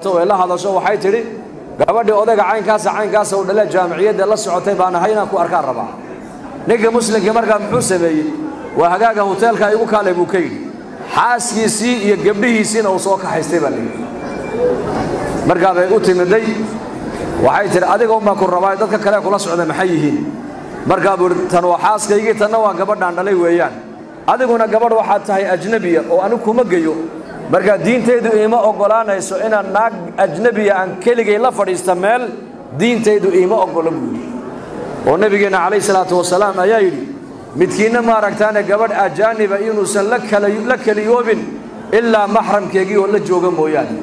way la hadasho waxay tidhi gabadhii odayga caynkaasa caynkaasa u dhale jaamiciyadda la socotay baan ahay inaan ku arkaan rabaa ninka muslimkii markaa muxuu sameeyey waa hagaaga hoteelka igu kaalay buu ka yidhi xaaskiisii iyo gabdhihiisiina uu soo kaxaystay baa layidhi markaa bay u timiday waxay tidhi adiga unbaa ku rabaa dadka kale kula socda maxay yihiin markaa buu ihi tan waa xaaskaygii tanna waa gabadhaan dhalay weeyaan adiguna gabadh waxaad tahay ajnebiya oo anigu kuma geyo markaa diintaydu iima oggolaanayso inaan naag ajnebiya aan keligay la fadhiista meel diintaydu iima oggola buuyi oo nebigeenna calayhi salaatu wasalaam ayaa yidhi midkiinna maaragtaane gabadh ajaaniba inuusan la keliyoobin ilaa maxramkeegii oo la jooga mooyaane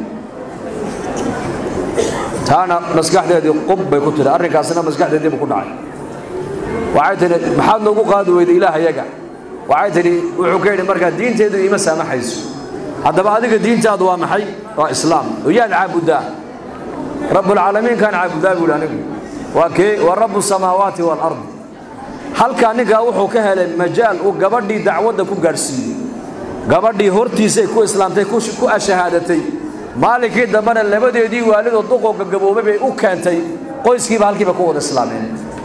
taana maskaxdeedii qub bay ku tidhi arrinkaasna maskaxdeediibu ku dhacay waxay tidhi maxaad noogu qaadi weyday ilaahayaga waxay tidhi wuxuu ka yidhi markaa diintaydu iima saamaxayso haddaba adiga diintaadu waa maxay waa islaam oo yaad caabuddaa rabbulcaalamiinkaan caabudaa buuhi anigu waa kee waa rabbu samaawaati waalardi halkaa ninkaa wuxuu ka helay majaal uu gabadhii dacwadda ku gaadhsiiyey gabadhii hortiisay ku islaamtay ku ashahaadatay maalinkii dambena labadeedii waalidoo duqoo gagaboobay bay u keentay qoyskiiba halkiiba ku wada islaameen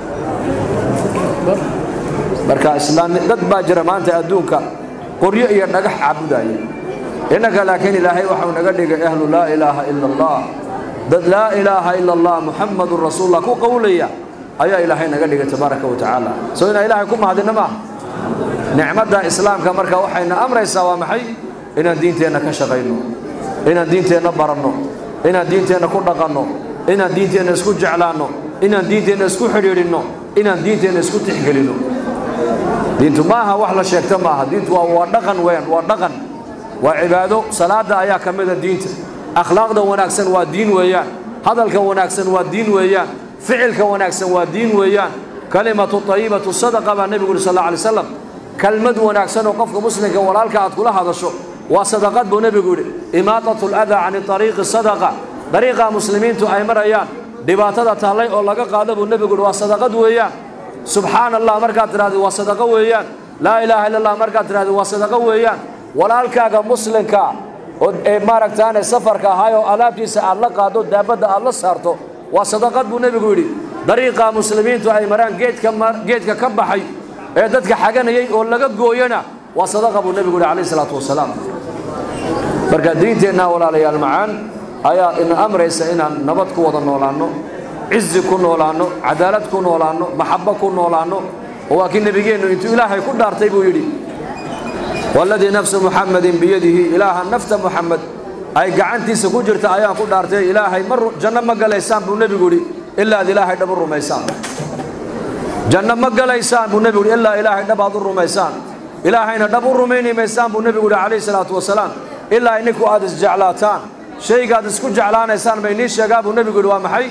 marka islaami dad baa jira maanta adduunka qoryo iyo dhagax caabudaya innaka laakiin ilaahay waxau naga dhigay ahlu laa ilaaha ila allah dad laa ilaaha ila allah muxamadun rasuulullah ku qowlaya ayaa ilaahay naga dhigay tabaaraka wa tacaala soo inaan ilaahay ku mahadinno maaha nicmadda islaamka marka waxayna amraysaa waa maxay inaan diinteenna ka shaqayno inaan diinteenna baranno inaan diinteenna ku dhaqanno inaan diinteenna isku jeclaanno inaan diinteenna isku xidhiidhinno inaan diinteenna isku tixgelinno diintu maaha wax la sheegto maaha diintu waa waa dhaqan weeyaan waa dhaqan waa cibaado salaada ayaa ka mida diinta akhlaaqda wanaagsan waa diin weeyaan hadalka wanaagsan waa diin weeyaan ficilka wanaagsan waa diin weeyaan kalimatu tayibatu sadaqa baa nebigu yuri sal alla alay slam kelmad wanaagsan oo qofka muslimka walaalka aad kula hadasho waa sadaqad buu nebigu yidhi imaatatu ladaa cani ariiqi sadaqa dariiqa muslimiintu ay marayaan dhibaatada taallay oo laga qaado buu nebigu yidhi waa sadaqad weeyaan subxaana allah markaad tidhahdi waa sadaqo weeyaan laa ilaaha illa allah markaad tidhahdi waa sadaqo weeyaan walaalkaaga muslimka oo ee maaragtaane safarka ahaay oo alaabtiisa aad la qaado daabadda aad la saarto waa sadaqad buu nebigu yidhi dariiqa muslimiintu ay maraan geedka geedka ka baxay ee dadka xaganayay oo laga gooyana waa sadaqa buu nebigu yidhi calayhi salaatu wasalaam marka diinteenna walaalayaal macaan ayaa ina amraysa inaan nabad ku wada noolaanno cizi ku noolaanno cadaalad ku noolaanno maxabbo ku noolaanno oo waa kii nebigeennu intuu ilaahay ku dhaartay buu yidhi waladii nafsu muxamadin biyadihi ilaaha nafta muxamed ay gacantiisa ku jirta ayaan ku dhaartay ilaahay ma janno ma galaysaan buu nebigu yidhi ilaa ad ilaahay dhab u rumaysaan janno ma galaysaan buu nebigu yidhi ilaa ilaahay dhab aad u rumaysaan ilaahayna dhab u rumayni maysaan buu nebigu yidhi calayhi salaatu wasalaam ilaa ininku aad isjeclaataan shaygaad isku jeclaanaysaan bay nii sheegaa buu nebigu yidhi waa maxay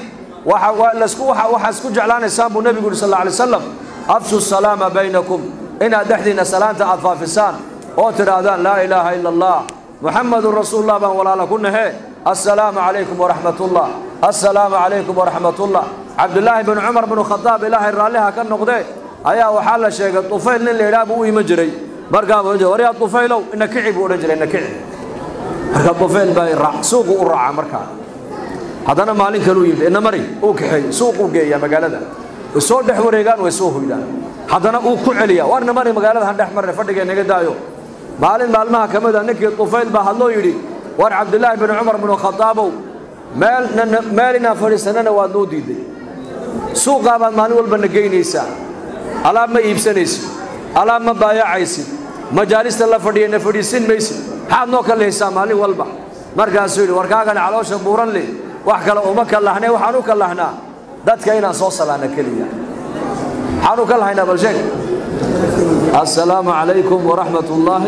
waxaa isku jeclaanaysaan buu nebigu yidhi sal alla alay wasalam afshu salaama baynakum inaad dhexdiinna salaanta aad faafisaan oo tidhaahdaan laa ilaaha ila allah muxamadun rasuulullah baan walaala ku nahe assalaamu calaykum waraxmatullah assalaamu calaykum waraxmatullah cabdulaahi bin cumar binu khadaab ilaahay raalliha ka noqdee ayaa waxaa la sheegay tufayl nin la idhaha buu u iman jiray markaa buu odhan waryaa tufaylow ina kici buu odhan jiray ina kici marka tufayl baa suuqu u raacaa markaa haddana maalin kaluu yimid ina mari uu kaxeey suuquu geeyaa magaalada way soo dhex wareegaan way soo hoydaan haddana uu ku celiyaa warna mari magaalada han dhex marne fadhigee naga daayo maalin maalmaha ka mid a ninkii tufayl baa hadloo yidhi war cabdulaahi bin cumar binu khadaabow meel meel inaan fadhiisanana waad noo diiday suuqaa baad maalin walba na geynaysaa alaab ma iibsanaysid alaab ma baayacaysid majaalista la fadhiya na fadhiisin maysid maxaad noo kalahaysaa maalin walba markaasuu yidhi warkaagana caloosha buuran leh wax kale uma kallahnay waxaan u kallahnaa dadka inaan soo salaana keliya maxaan u kallahaynaa bal sheeg assalaamu calaykum waraxmat ullaahi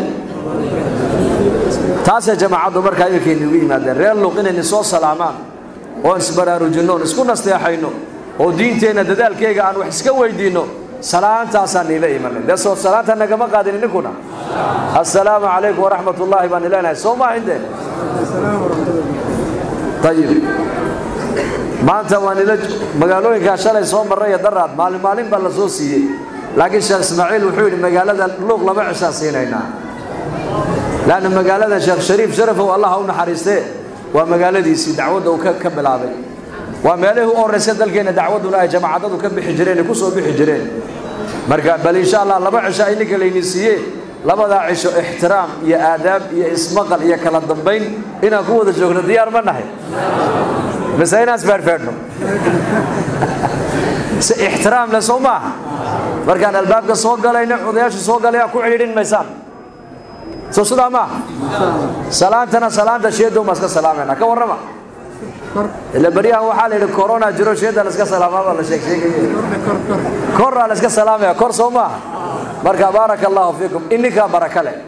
taasay jamaacaddu markaa iminkayn igu yimaadeen reer luq inayna soo salaamaan oon isbaraarujinno oon isku nasteexayno oo diinteenna dadaalkeyga aan wax iska weydiinno salaantaasaan niila imanay dee soo salaanta nagama qaadin ninkuna assalaamu calaykum waraxmat ullaahi baan ileenahay soo maaha indee ayib maanta waan ila magaalooyinkaa shalay soo marray iyo daraad maalin maalin baa la soo siiyey laakiin sheekh ismaaciil wuxuu yidhi magaalada luuq laba cishaan siinaynaa laanna magaalada sheekh shariif sharafow allah ha u naxariistee waa magaaladiisii dacwadda uu ka bilaabay waa meelihii u horraysa dalkeenna dacwadduna ay jamaacadadu ka bixi jireen ay ku soo bixi jireen marka bal insha allah laba cisho ay ninka layni siiyee labadaa cisho ixtiraam iyo aadaab iyo ismaqal iyo kala dambayn inaan ku wada joogno diyaar ma nahay mise inaan isfeerfeerno si ixtiraam le soo maaha markaan albaabka soo galayna odayaasha soo galaya ku cidhiidhin maysaan soo sidaa maaha salaantana salaanta sheedow maa iska salaamayna ka warrama ila baryahan waxaa la yidhi corona jiro sheeda la iska salaamaa baa la sheeg sheegaya koraa la iska salaamaya kor soo maaha marka baaraka allahu fiikum ininkaa baraka leh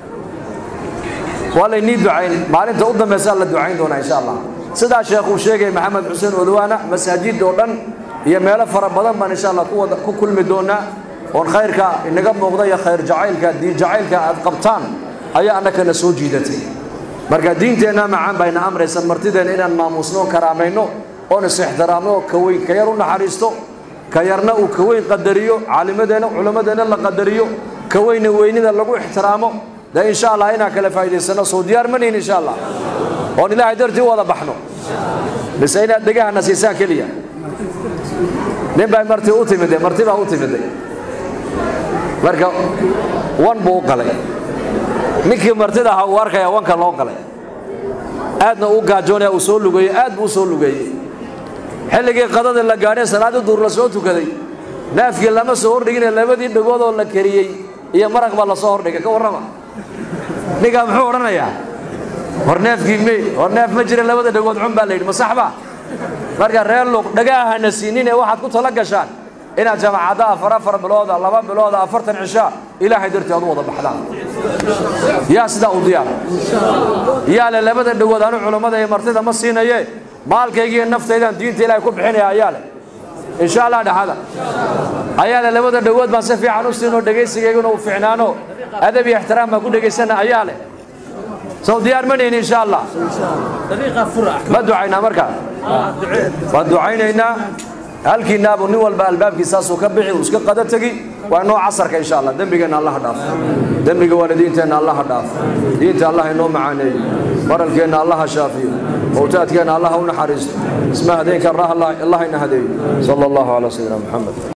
waa laynii ducayn maalinta u dambaysaa la ducayn doonaa insha allah sidaa sheekhuu sheegay maxamed xuseen odwaana masaajid oo dhan iyo meelo fara badan baan insha allah ku kulmi doonaa oon khayrka inaga muuqda iyo khayr jacaylka diin jacaylka aad qabtaan ayaa annakana soo jiidatay marka diinteenna macaan bayna amraysa martideenna inaan maamuusno karaamayno oon is-ixtiraamno ka weyn ka yar u naxariisto ka yarna uu ka weyn qadariyo caalimadeenna culammadeenna la qadariyo ka weyna weynida lagu ixtiraamo dee insha allah inaan kala faa'idaysano soo diyaar ma nihin insha allah oon ilaahay dartii u wada baxno mise inaad dhegahana siisaan keliya nin baa marti u timide marti baa u timide marka wan buu u qalay ninkii martida ahaa uu arkaya wanka loo qalay aadna uu gaajoonaya uu soo lugeeyey aad buu u soo lugeeyey xilligii qadada la gaadhay salaadii duur la soo tukaday naafkii lama soo hordhigine labadii dhagoodoo la kariyey iyo maraq baa lasoo hordhigay ka warrama ninkaa muxuu odhanayaa hor neefkii me hor neef ma jira labada dhagood cun baa la yidhi ma sax ba marka reer luuq dhagaahana siinin ee waxaad ku tala gashaan inaad jamaacadda afar afar bilooda laba bilooda afartan cishaa ilaahay dartii aad u wada baxdaan yaa sidaa u diyaar yaa le labada dhagood anu culammada iyo martida ma siinaye maalkaygiiyo naftaydaan diinta ilaahay ku bixinaya ayaa leh insha allah dhexada ayaa le labada dhagood baan si fiican u siinoo dhegaysigayguna u fiicnaano adab iyo ixtiraam baan ku dhegaysana ayaa leh sow diyaar ma nihin insha allah ma ducaynaa markaa waan ducaynaynaa halkiinaabu nin walba albaabkiisaasuu ka bixi uu iska qada tegi waa inoo casarka insha allah dembigeenna allaha dhaaf dembiga waalidiinteenna allaha dhaaf diinta allah inoo macaaneeyo baralkeenna allaha shaafiyo mowtaadkeenna allaha u naxariisto isma hadeenka allah ina hadeeyo sala allahu calaa sayidina maxamed